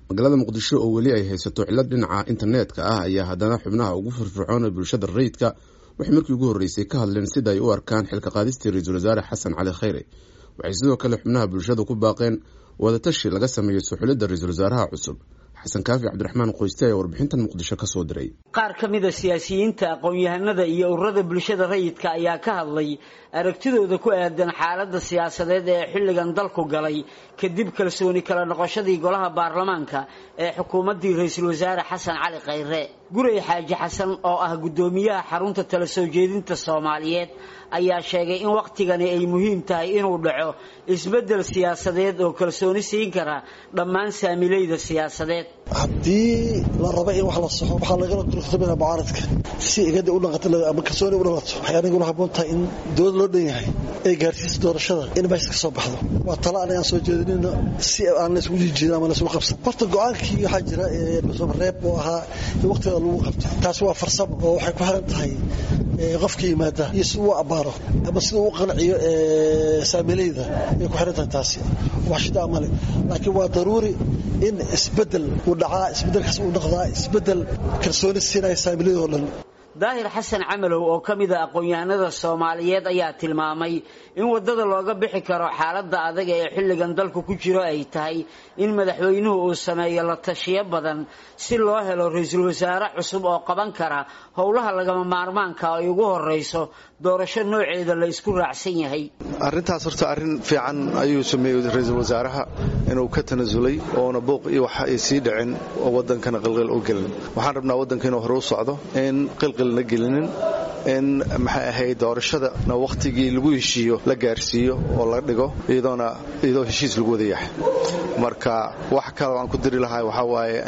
magaalada muqdisho oo weli ay haysato cillad dhinaca internetka ah ayaa haddana xubnaha ugu firfircoon ee bulshada rayidka waxay markii ugu horreysay ka hadleen sida ay u arkaan xilka qaadistii ra-iisul wasaare xasan cali khayre waxay sidoo kale xubnaha bulshada ku baaqeen wadatashi laga sameeyo suxulidda ra-iisul wasaaraha cusub xasan kaafi cabdiraxmaan qoyste ayaa warbixintan muqdisho ka soo diray qaar ka mida siyaasiyiinta aqoon-yahanada iyo ururada bulshada rayidka ayaa ka hadlay aragtidooda ku aadan xaaladda siyaasadeed ee xilligan dalku galay kadib kalsooni kala noqoshadii golaha baarlamaanka ee xukuumaddii ra-iisul wasaare xasan cali khayre gurey xaaji xasan oo ah guddoomiyaha xarunta tala soo jeedinta soomaaliyeed ayaa sheegay in wakhtigani ay muhiim tahay inuu dhaco isbeddel siyaasadeed oo kalsooni siin kara dhammaan saamilayda siyaasadeed haddii la raba in wax la soxo waxaa lagala durugtamina mucaaradka si igada u dhaqato ama kalsooni u dhalato waxay aniguna habboon tahay in dowlad loo dhan yahay ay gaarsiisa doorashada in meesha ka soo baxdo waa tala an aan soo jeedinayno si aan la isugu jiijiidin ama la isugu qabsan horta go-aankii waxaa jira reeb oo ahaa in waqtigeeda lagu qabto taasi waa farsamo oo waxay ku xiran tahay qofka yimaada iyo si uu abaaro ama sida uu qanciyo saamilayda ay ku xiran tahay taasi wax shida amale laakiin waa daruuri in isbedel uu dhacaa isbedelkaas uu noqdaa isbedel kalsooni siinaya saamilayda oo dhan daahir xasan camalow oo ka mid a aqoon-yahanada soomaaliyeed ayaa tilmaamay in waddada looga bixi karo xaaladda adag ee xilligan dalku ku jiro ay tahay in madaxweynuhu uu sameeyo la tashiyo badan si loo helo ra-iisul wasaare cusub oo qaban kara howlaha lagama maarmaanka ay ugu horrayso doorasho nooceeda la isku raacsan yahay arrintaas horta arrin fiican ayuu sameeyey ra-iisul wasaaraha inuu ka tanasulay oona buuq iyo wax ay sii dhicin oo waddankana qilqil u gelin waxaan rabnaa waddanka inuu hore u socdo in qilqilna gelinin in maxay ahayd doorashadana wakhtigii lagu heshiiyo la gaarsiiyo oo la dhigo iyadoona iyadoo heshiis lagu wada yahay marka wax kale aan ku diri lahaa waxaa waaye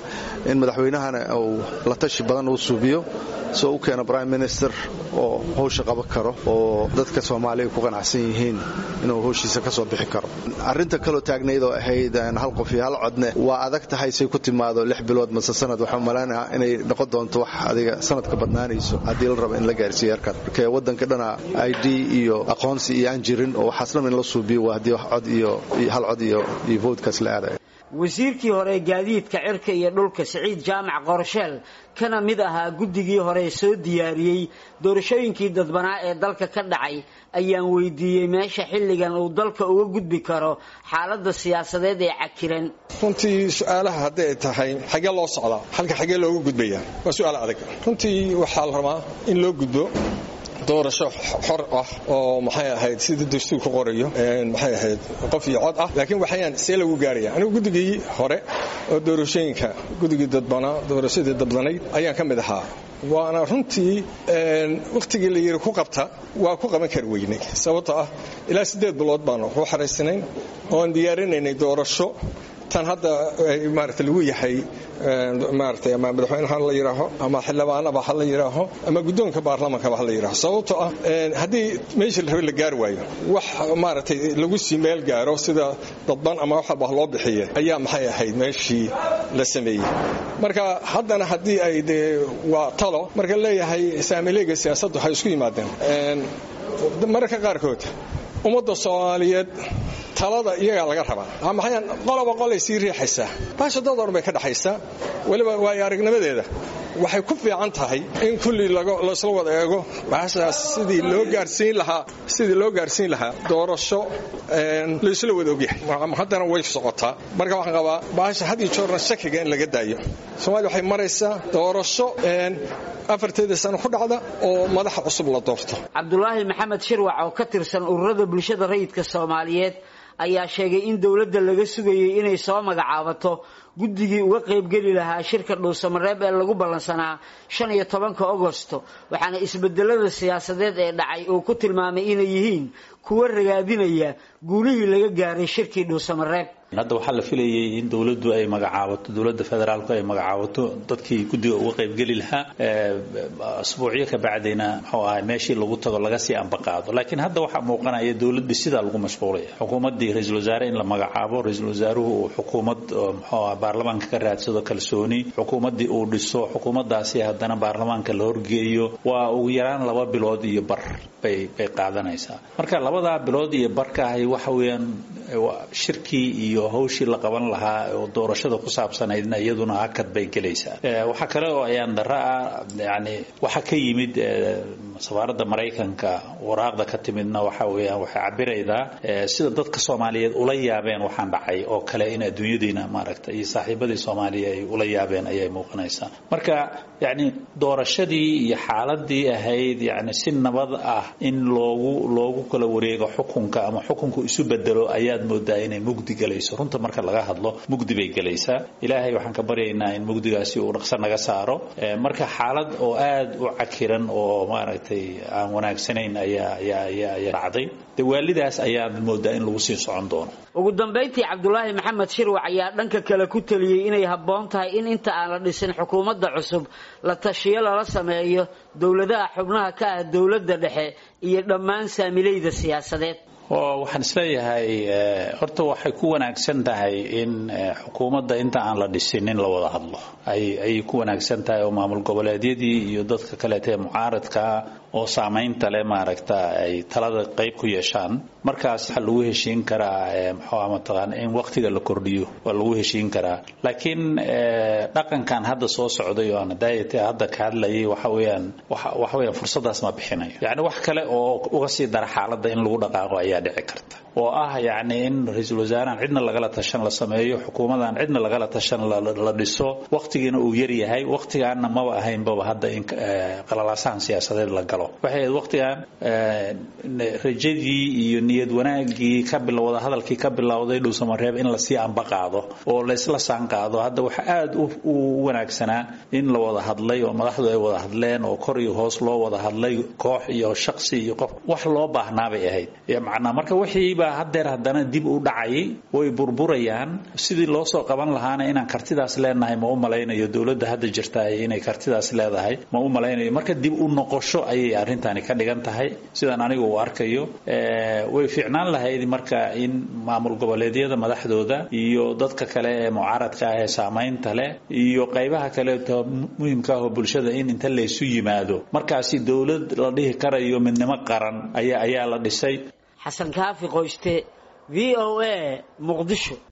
in madaxweynahana uu la tashi badan uu suubiyo soo u keena prime minister oo howsha qaban karo oo dadka soomaaliya ku qanacsan yihiin inuu howshiisa ka soo bixi karo arrinta kaloo taagnayd oo ahayd hal qof iyo hal codne waa adag tahay say ku timaado lix bilood mase sanad waxaa malaynaha inay noqon doonto wax adiga sanadka badnaanayso haddii la rabo in la gaarsiiyo yarkan marka waddanka dhana i d iyo aqoonsi iyo aan jirin oo waxaas dhan in la suubiyo waa haddii wax cod iyo hal cod iyo iyo voodkaas la aadaya wasiirkii hore gaadiidka cirka iyo dhulka siciid jaamac qorsheel kana mid ahaa guddigii hore soo diyaariyey doorashooyinkii dadbanaa ee dalka ka dhacay ayaan weydiiyey meesha xilligan uu dalka uga gudbi karo xaaladda siyaasadeed ee cakiran runtii su-aalaha hadday tahay xagee loo socdaa halka xagee looga gudbaya waa su-aal adag runtii waxaa la rabaa in loo gudbo doorasho xor ah oo maxay ahayd sidii dastuurku qorayo maxay ahayd qof iyo cod ah laakiin waxayaan see lagu gaaraya anigu guddigii hore oo doorashooyinka guddigii dadbanaa doorashadii dadbanayd ayaan ka mid ahaa waana runtii wakhtigii la yidhi ku qabta waa ku qaban kari weynay sababtoo ah ilaa siddeed bilood baanu ku xaraysnayn oon diyaarinaynay doorasho tan hadda maarata lagu yahay maarata ama madaxweyne ha la yidhaaho ama xildhibaanaba ha la yidhaaho ama guddoonka baarlamankaba ha la yidhaaho sababtoo ah haddii meeshii la rabe la gaari waayo wax maaragtay lagu sii meel gaaro sida dadban ama wax walba loo bixiye ayaa maxay ahayd meeshii la sameeyey marka haddana haddii ay dee waa talo marka leeyahay saamileega siyaasaddu waxay isku yimaadeen mararka qaarkood ummadda soomaaliyeed talada iyagaa laga rabaa maxayaan qoloba qolay sii riixaysaa baasha dad oran bay ka dhaxaysaa weliba waayo aragnimadeeda waxay ku fiican tahay in kulli laysla wada eego baashaas sidii loo gaarsiin lahaa sidii loo gaarsiin lahaa doorasho laysla wada ogyahay haddana way socotaa marka waxaan qabaa baasha had iyo joorna shakiga in laga daayo soomaaliya waxay maraysaa doorasho afarteeda sano ku dhacda oo madaxa cusub la doorto cabdulaahi maxamed shirwac oo ka tirsan ururada bulshada rayidka soomaaliyeed ayaa sheegay in dowladda laga sugayay inay soo magacaabato guddigii uga qaybgeli lahaa shirka dhuusamareeb ee lagu ballansanaa shan iyo tobanka agosto waxaana isbedelada siyaasadeed ee dhacay uu ku tilmaamay inay yihiin kuwa ragaadinaya guulihii laga gaaray shirkii dhuusamareeb hadda waxaa la filayay in dowladdu ay magacaabato dowladda federaalku ay magacaabato dadkii guddiga uga qaybgeli lahaa asbuucyo ka bacdayna muxuu ahay meeshii lagu tago laga sii ambaqaado laakiin hadda waxaa muuqanaya dowladda sidaa lagu mashquulaya xukuumaddii ra-iisul wasaare in la magacaabo ra-iisul wasaaruhu uu xukuumad muxuu ah baarlamaanka ka raadsado kalsooni xukuumaddii uu dhiso xukuumaddaasi haddana baarlamaanka la horgeeyo waa ugu yaraan laba bilood iyo bar bay bay qaadanaysaa marka labadaa bilood iyo barka ahay waxa weeyaan shirkii iyo hawshii la qaban lahaa oo doorashada ku saabsanaydna iyaduna hakad bay gelaysaa waxaa kale oo ayaan dara ah yani waxaa ka yimid safaaradda maraykanka waraaqda ka timidna waxa weeyaan waxay cabiraydaa sida dadka soomaaliyeed ula yaabeen waxaan dhacay oo kale in adduunyadiina maaragta iyo saaxiibadii soomaaliya ay ula yaabeen ayay muuqanaysaa marka yani doorashadii iyo xaaladii ahayd yani si nabad ah in loogu loogu kala wareego xukunka ama xukunku isu bedelo ayaad moodaa inay mugdi galayso runta marka laga hadlo mugdi bay gelaysaa ilaahay waxaan ka baryaynaa in mugdigaasi uu dhaqso naga saaro marka xaalad oo aad u cakiran oo maaragtay aan wanaagsanayn ayaa ayaa ayaa ayaa dhacday de waalidaas ayaad moodaa in lagu sii socon doono ugu dambayntii cabdulaahi maxamed shirwac ayaa dhanka kale ku taliyey inay habboon tahay in inta aan la dhisin xukuumadda cusub la tashiyo lala sameeyo dowladaha xubnaha ka ah dowladda dhexe iyo dhammaan saamilayda siyaasadeed oo waxaan isleeyahay horta waxay ku wanaagsan tahay in xukuumadda inta aan la dhisin in la wada hadlo ayay ku wanaagsan tahay oo maamul goboleedyadii iyo dadka kaleeta ee mucaaradkaa oo saamaynta leh maaragta ay talada qayb ku yeeshaan markaas waxaa lagu heshiin karaa muxuu mataqaan in waqtiga la kordhiyo waa lagu heshiin karaa laakiin dhaqankan hadda soo socday oo aan daayate hadda ka hadlayay waxa weeyaan waxa weeyaan fursadaas ma bixinayo yacni wax kale oo uga sii dara xaaladda in lagu dhaqaaqo ayaa dhici karta oo ah yacni in ra-iisul wasaarahan cidna lagala tashan la sameeyo xukuumadan cidna lagala tashan la dhiso waqtigiina uu yar yahay waqtigaana maba ahaynbaba hadda in qalalaasahan siyaasadeed la galo waxay ahayd waqtigan rajadii iyo niyad wanaagii ka bilowda hadalkii ka bilowday dhuusamareeb in lasii amba qaado oo laysla saan qaado hadda waxa aada u wanaagsanaa in la wada hadlay oo madaxdu ay wada hadleen oo kor iyo hoos loo wada hadlay koox iyo shaqsi iyo qof wax loo baahnaa bay ahayd macnaa marka wixii baa haddeer haddana dib u dhacayay way burburayaan sidii loo soo qaban lahaana inaan kartidaas leenahay ma u malaynayo dowladda hadda jirtaay inay kartidaas leedahay ma u malaynayo marka dib u noqosho ayay arrintani ka dhigan tahay sidaan anigu u arkayo way fiicnaan lahayd marka in maamul goboleedyada madaxdooda iyo dadka kale ee mucaaradka ah ee saamaynta leh iyo qaybaha kaleeto muhimka ah oo bulshada in inta laysu yimaado markaasi dowlad la dhihi karayo midnimo qaran ayaa ayaa la dhisay xasan kaafi qoyste v o a muqdisho